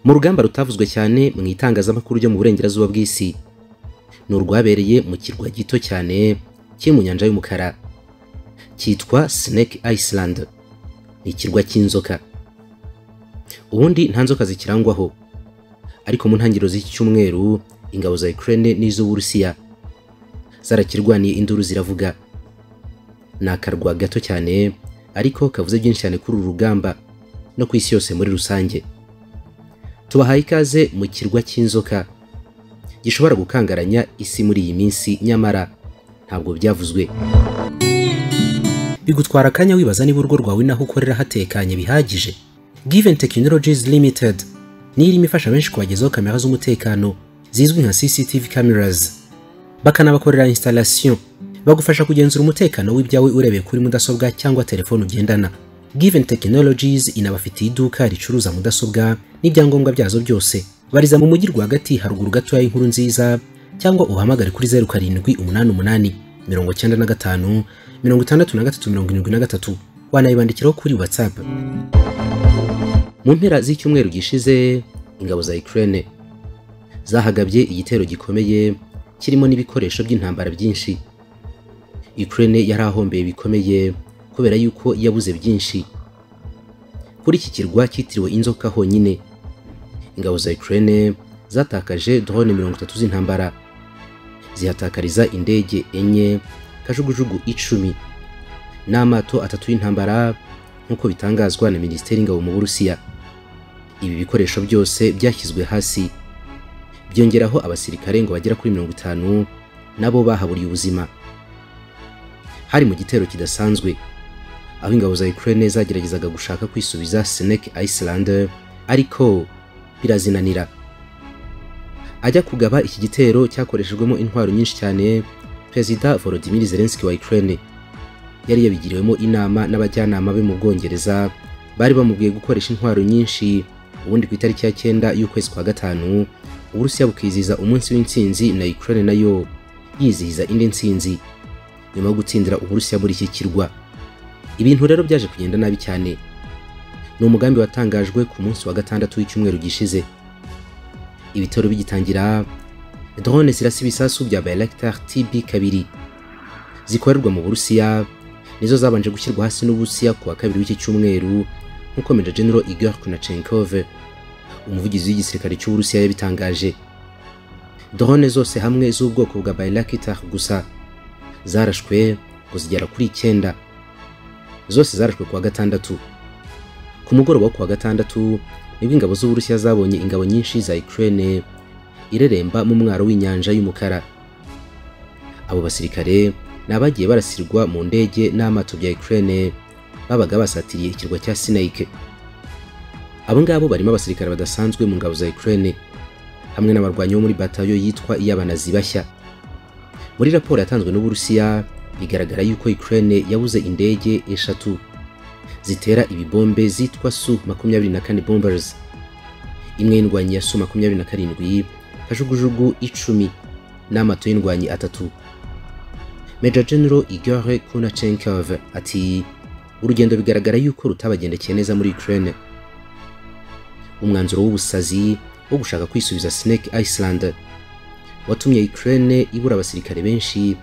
mu rugamba rutavuzwe cyane mu itangazamakuru ryo mu burengerazuba bw'isi ni urwabereye mu kirwa gito cyane kiri mu nyanja y'umukara cyitwa Snake Island ni ikirwa cy'inzoka ubundi nta nzoka zikirangwaho ariko mu ntangiriro z'iki cyumweru ingabo za Ukraine n'iz'Uburusiya zarakirwaniye induru ziravuga ni akarwa gato cyane ariko kavuze byinshi cyane kuri uru rugamba no ku isi yose muri rusange tubahaye ikaze mu kirwa cy'inzoka gishobora gukangaranya isi muri iyi minsi nyamara ntabwo byavuzwe bigutwara akanya wibaza niba urugo rwawe naho ukorera hatekanye bihagije given technologies limited niyo irimo ifasha benshi kubagezaho kamera z'umutekano zizwi nka cctv cameras bakanabakorera installation bagufasha kugenzura umutekano w'ibyawe urebeye kuri mudasobwa cyangwa telefone ugendana Given Technologies inabafitiye iduka ricuruza mudasobwa n'ibyangombwa byazo byose. Bariza mu mujyi rwagati haruguru gatoya y'inkuru nziza cyangwa uhamagare kuri 07 88 95 663 wanayibandikiraho kuri WhatsApp. Mu mpera z'icyumweru gishize ingabo za Ukraine zahagabye igitero gikomeye kirimo n'ibikoresho by'intambara byinshi. Ukraine yari ahombeye bikomeye kubera yuko yabuze byinshi kuri iki kirwa cyitiriwe inzoka honyine ingabo za Ukraine zatakaje drone mirongo itatu z'intambara zihatakariza indege enye kajugujugu icumi n'amato atatu y'intambara nk'uko bitangazwa na minisiteri y'ingabo mu burusiya ibi bikoresho byose byashyizwe hasi byongeraho abasirikare ngo bagera kuri mirongo itanu nabo bahaburiye ubuzima hari mu gitero kidasanzwe aho ingabo za Ukraine zageragezaga gushaka kwisubiza Snake Island ariko birazinanira ajya kugaba iki gitero cyakoreshejwemo intwaro nyinshi cyane Perezida Volodymyr Zelensky wa Ukraine yari yabigiriwemo inama n'abajyanama be mu Bwongereza bari bamubwiye gukoresha intwaro nyinshi ubundi ku itariki ya cyenda y'ukwezi kwa gatanu Uburusiya bukizihiza umunsi w'intsinzi na Ukraine nayo yizihiza indi ntsinzi nyuma yo gutsindira Uburusiya muri iki kirwa ibintu rero byaje kugenda nabi cyane ni umugambi watangajwe ku munsi wa gatandatu w'icyumweru gishize ibitaro bigitangira drone zirasa ibisasu bya Bayraktar TB kabiri zikorerwa mu Burusiya nizo zabanje gushyirwa hasi n'Uburusiya ku wa kabiri w'iki cyumweru nk'uko Major General Igor Kunachenkov umuvugizi w'igisirikare cy'Uburusiya yabitangaje drone zose hamwe z'ubwoko bwa Bayraktar gusa zarashwe ngo zigera kuri icyenda zose zarashwe kuwa gatandatu ku mugoroba wo kuwa gatandatu nibwo ingabo z'uburusiya zabonye ingabo nyinshi za Ukraine ireremba mu mwaro w'inyanja y'umukara abo basirikare ni abagiye barasirwa mu ndege n'amato bya Ukraine babaga basatiriye ikirwa cya Snake abo ngabo barimo abasirikare badasanzwe mu ngabo za Ukraine hamwe n'abarwanyi bo muri batayo yitwa iy'abanazi bashya muri raporo yatanzwe n'uburusiya bigaragara yuko Ukraine yabuze indege eshatu zitera ibibombe zitwa Su 24 bombers imwe y'indwanyi ya Su 27 kajugujugu icumi n'amato y'indwanyi atatu Major General Igor Kunachenkov ati urugendo bigaragara yuko rutabagendekeye neza muri Ukraine umwanzuro w'ubusazi wo gushaka kwisubiza Snake Island watumye Ukraine ibura abasirikare benshi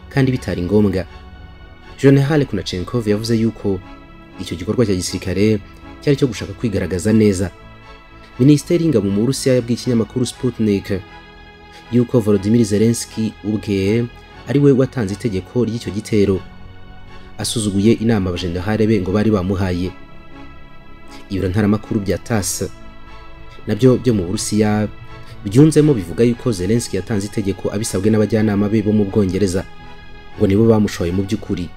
kandi bitari ngombwa General Kunachenkov yavuze yuko icyo gikorwa cya gisirikare cyari cyo gushaka kwigaragaza neza Minisiteri y'ingabo mu Burusiya yabwiye ikinyamakuru Sputnik yuko Volodymyr Zelensky ubwe ari we watanze itegeko ry'icyo gitero asuzuguye inama abajenerali be ngo bari bamuhaye ibiro ntaramakuru bya TASS nabyo byo mu Burusiya byunzemo bivuga yuko Zelensky yatanze itegeko abisabwe n'abajyanama be bo mu Bwongereza ngo nibo bamushoye mu by'ukuri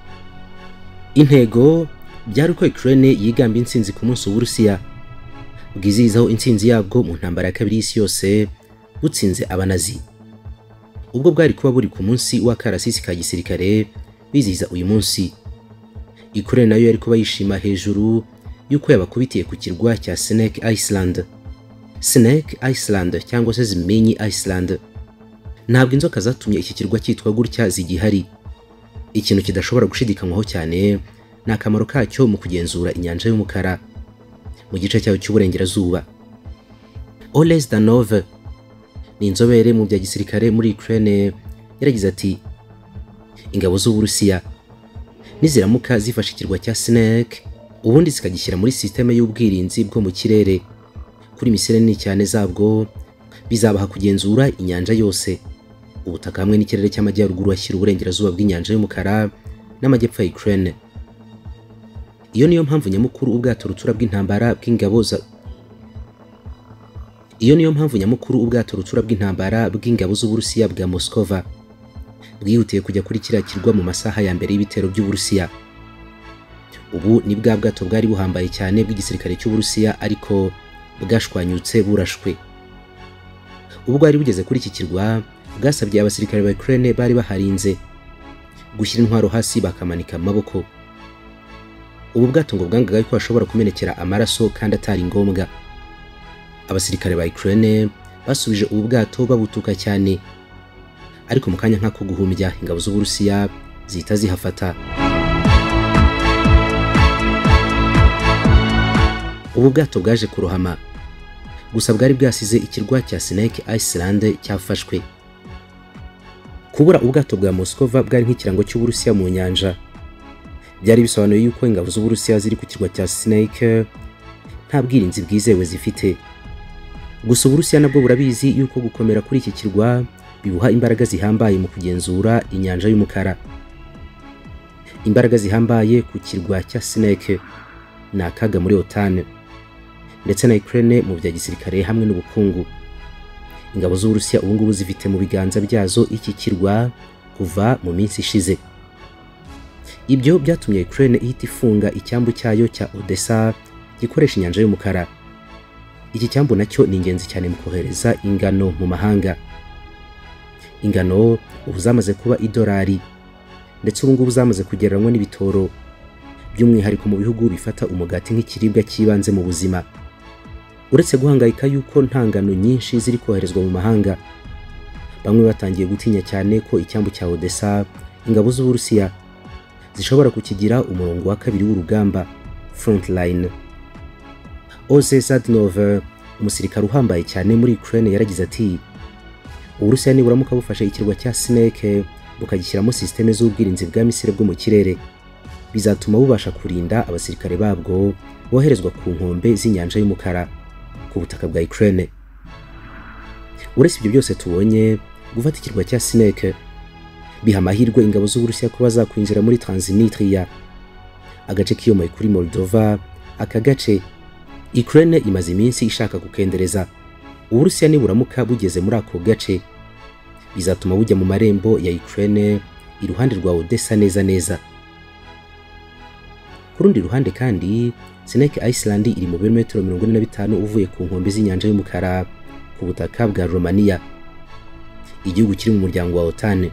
intego byari uko Ukraine yigamba intsinzi ku munsi w'Uburusiya bwizihizaho intsinzi yabwo mu ntambara ya kabiri y'isi yose butsinze abanazi ubwo bwari kuba buri ku munsi w'akarasisi ka gisirikare bizihiza uyu munsi Ukraine nayo yari kuba yishima hejuru yuko yabakubitiye ku kirwa cya Snake Island Snake Island cyangwa se Zimenyi Island ntabwo inzoka zatumye iki kirwa cyitwa gutya zigihari ikintu kidashobora gushidikanywaho cyane ni akamaro kacyo mu kugenzura inyanja y'umukara mu gice cyayo cy'uburengerazuba Ole Zdanov ni inzobere mu bya gisirikare muri Ukraine yaragize ati ingabo z'Uburusiya niziramuka zifashe ikirwa cya Snake ubundi zikagishyira muri sisiteme y'ubwirinzi bwo mu kirere kuri misile nini cyane zabwo bizabaha kugenzura inyanja yose ubutaka hamwe n'ikirere cy'amajyaruguru ashyira uburengerazuba bw'inyanja y'umukara n'amajyepfo ya Ukraine iyo niyo mpamvu nyamukuru ubwato rutura bw'intambara bw'ingabo za iyo niyo mpamvu nyamukuru ubwato rutura bw'intambara bw'ingabo z'Uburusiya bwa Moskova bwihutiye kujya kuri kiriya kirwa mu masaha ya mbere y'ibitero by'Uburusiya ubu ni bwa bwato bwari buhambaye cyane bw'igisirikare cy'Uburusiya ariko bwashwanyutse burashwe ubwo bwari bugeze kuri iki kirwa bwasabye abasirikare ba Ukraine bari baharinze gushyira intwaro hasi bakamanika amaboko ubu bwato ngo bwangaga ko hashobora kumenekera amaraso kandi atari ngombwa abasirikare ba Ukraine basubije ubu bwato babutuka cyane ariko mu kanya nk'ako guhumbya ingabo z'Uburusiya zihita zihafata ubu bwato bwaje kurohama gusa bwari bwasize ikirwa cya Snake Island cyafashwe kubura ubwato bwa Moskova bwari nk'ikirango cy'Uburusiya mu nyanja byari bisobanuye yuko ingabo z'Uburusiya ziri ku kirwa cya Snake nta bwirinzi bwizewe zifite gusa uburusiya nabwo burabizi yuko gukomera kuri iki kirwa bibuha imbaraga zihambaye mu kugenzura inyanja y'umukara imbaraga zihambaye ku kirwa cya Snake ni akaga muri OTAN ndetse na Ukraine mu bya gisirikare hamwe n'ubukungu ingabo z'Uburusiya ubu ngubu zifite mu biganza byazo iki kirwa kuva mu minsi ishize ibyo byatumye Ukraine ihita ifunga icyambu cyayo cya Odessa gikoresha inyanja y'umukara iki cyambu nacyo ni ingenzi cyane mu kohereza ingano mu mahanga ingano ubu zamaze kuba idolari ndetse ubu ngubu zamaze kugereranywa n'ibitoro by'umwihariko mu bihugu bifata umugati nk'ikiribwa cy'ibanze mu buzima uretse guhangayika yuko nta ngano nyinshi ziri koherezwa mu mahanga bamwe batangiye gutinya cyane ko icyambu cya Odessa ingabo z'Uburusiya zishobora kukigira umurongo wa kabiri w'urugamba frontline Oze Zadnov umusirikare uhambaye cyane muri Ukraine yaragize ati Uburusiya niburamuka bufashe ikirwa cya Snake bukagishyiramo systeme z'ubwirinzi bwa misile bwo mu kirere bizatuma bubasha kurinda abasirikare babwo boherezwa ku nkombe z'inyanja y'umukara ku butaka bwa Ukraine Uretse ibyo byose tubonye gufata ikirwa cya Snake biha amahirwe ingabo z'Uburusiya kuba zakwinjira muri Transnistria agace kiyomoye kuri Moldova aka gace Ukraine imaze iminsi ishaka gukendereza Uburusiya niburamuka bugeze muri ako gace bizatuma bujya mu marembo ya Ukraine iruhande rwa Odessa neza neza ku rundi ruhande kandi Snake Island iri mu birometero 45 uvuye ku nkombe z'inyanja y'umukara ku butaka bwa Romania igihugu kiri mu muryango wa OTAN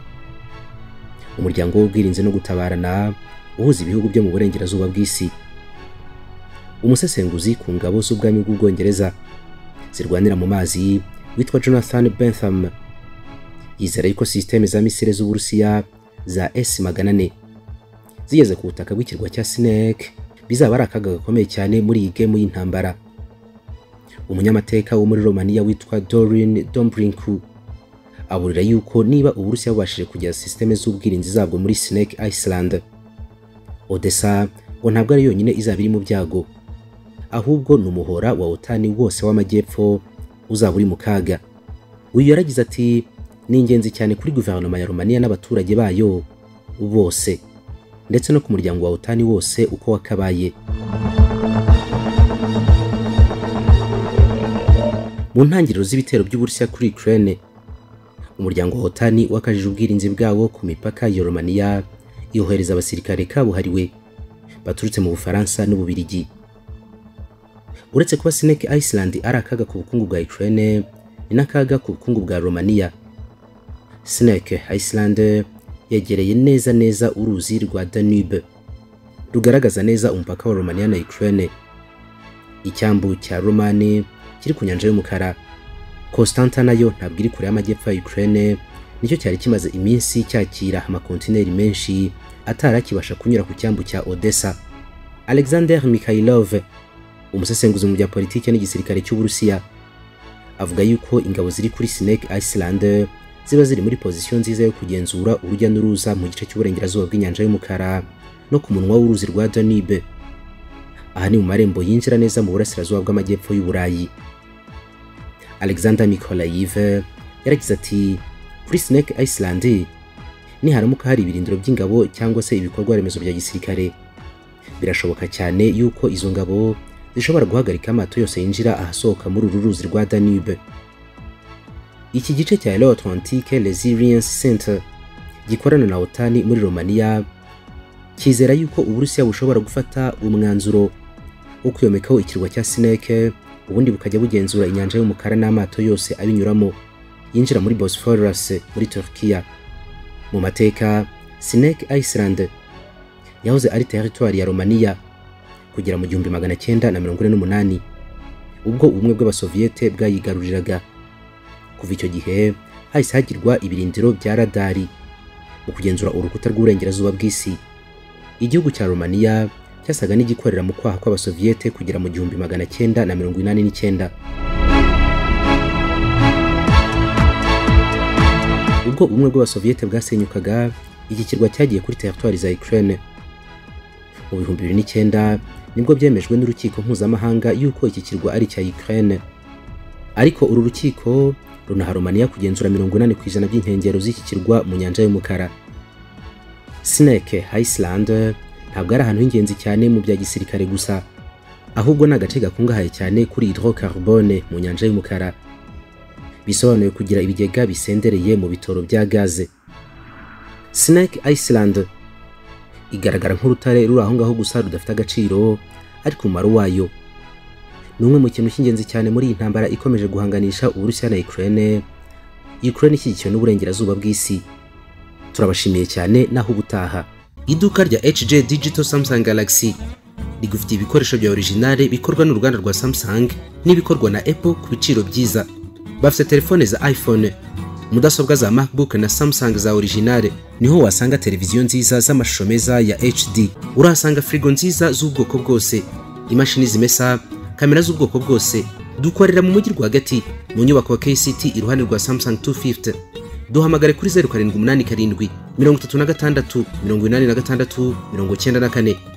umuryango w'ubwirinzi no gutabarana uhuza ibihugu byo mu burengerazuba bw'isi umusesenguzi ku ngabo z'ubwami bw'ubwongereza zirwanira mu mazi witwa Jonathan Bentham yizera yuko sisiteme za misile z'Uburusiya za S-400 zigeze ku butaka bw'ikirwa cya Snake bizaba ari akaga gakomeye cyane muri iyi game y'intambara umunyamateka wo muri Romania witwa Dorin Dombrinku aburira yuko niba Uburusiya bubashije kugira sisiteme z'ubwirinzi zabwo muri Snake Island Odessa ngo ntabwo ari yonyine izaba iri mu byago ahubwo ni umuhora wa otani wose w'amajyepfo uzaba uri mu kaga uyu yaragize ati ni ingenzi cyane kuri guverinoma ya romania n'abaturage bayo bose ndetse no ku muryango wa otani wose uko wakabaye mu ntangiriro z'ibitero by'uburusiya kuri ukraine umuryango wa otani wakajije ubwirinzi bwawo ku mipaka ya romania yohereza abasirikare kabuhariwe baturutse mu bufaransa n'ububirigi uretse kuba Snake Island ari akaga ku bukungu bwa Ukraine ni n'akaga ku bukungu bwa Romania. Snake Island yegereye neza neza uruzi rwa Danube rugaragaza neza umupaka wa Romania na Ukraine. Icyambu cya Romani kiri ku nyanja y'umukara. Constanta nayo ntabwo iri kure y'amajyepfo ya Ukraine, nicyo cyari kimaze iminsi cyakira amakontineri menshi atarakibasha kunyura ku cyambu cya Odessa. Alexander Mikhailov umusesenguzi mu bya politiki n'igisirikare cy'Uburusiya avuga yuko ingabo ziri kuri Snake Island ziba ziri muri pozisiyo nziza yo kugenzura urujya n'uruza mu gice cy'uburengerazuba bw'inyanja y'umukara no ku munwa w'uruzi rwa Danube aha ni mu marembo yinjira neza mu burasirazuba bw'amajyepfo y'Uburayi Alexander Mikolayiv yaragize ati kuri Snake Island niharamuka hari ibirindiro by'ingabo cyangwa se ibikorwa remezo bya gisirikare birashoboka cyane yuko izo ngabo zishobora guhagarika amato yose yinjira ahasohoka muri uru ruzi rwa Danube iki gice cya Euro Atlantique Resilience Center gikorana na OTAN muri Romania kizera yuko Uburusiya bushobora gufata umwanzuro wo kuyomekaho ikirwa cya Snake ubundi bukajya bugenzura inyanja y'umukara n'amato yose abinyuramo yinjira muri Bosphorus muri Turkiya mu mateka Snake Iceland yahoze ari teritwari ya Romania kugera mu gihumbi magana cyenda na mirongo ine n'umunani ubwo ubumwe bw'abasoviyete bwayigaruriraga kuva icyo gihe hahise hagirwa ibirindiro bya radari mu kugenzura urukuta rw'uburengerazuba bw'isi igihugu cya Romania cyasaga n'igikorera mu kwaha kw'abasoviyete kugera mu gihumbi magana cyenda na mirongo inani n'icyenda ubwo ubumwe bw'abasoviyete bwasenyukaga iki kirwa cyagiye kuri teritwari za Ukraine mu bihumbi bibiri n'icyenda nibwo byemejwe n'urukiko mpuzamahanga yuko iki kirwa ari icya Ukraine ariko uru rukiko runaha Romania kugenzura mirongo inani ku ijana by'inkengero z'iki kirwa mu nyanja y'umukara Snake Iceland ntabwo ari ahantu h'ingenzi cyane mu bya gisirikare gusa ahubwo ni agace gakungahaye cyane kuri hydrocarbone mu nyanja y'umukara bisobanuye kugira ibigega bisendereye mu bitoro bya gaze Snake Iceland igaragara nk'urutare ruri aho ngaho gusa rudafite agaciro ariko umumaro wayo ni umwe mu kintu cy'ingenzi cyane muri iyi ntambara ikomeje guhanganisha Uburusiya na Ukraine Ukraine ishyigikiwe n'uburengerazuba bw'isi turabashimiye cyane naho ubutaha iduka rya HJ Digital Samsung Galaxy rigufitiye ibikoresho bya originale bikorwa n'uruganda rwa Samsung n'ibikorwa na Apple ku biciro byiza bafite telefone za iphone mudasobwa za macbook na samsung za originale niho wasanga televiziyo nziza z'amashusho meza ya hd urahasanga firigo nziza z'ubwoko bwose imashini zimesa kamera z'ubwoko bwose dukorera mu mujyi rwagati mu nyubako ya kct iruhande rwa samsung 250 duhamagare kuri 0787 mirongo itatu na gatandatu mirongo inani na gatandatu mirongo icyenda na kane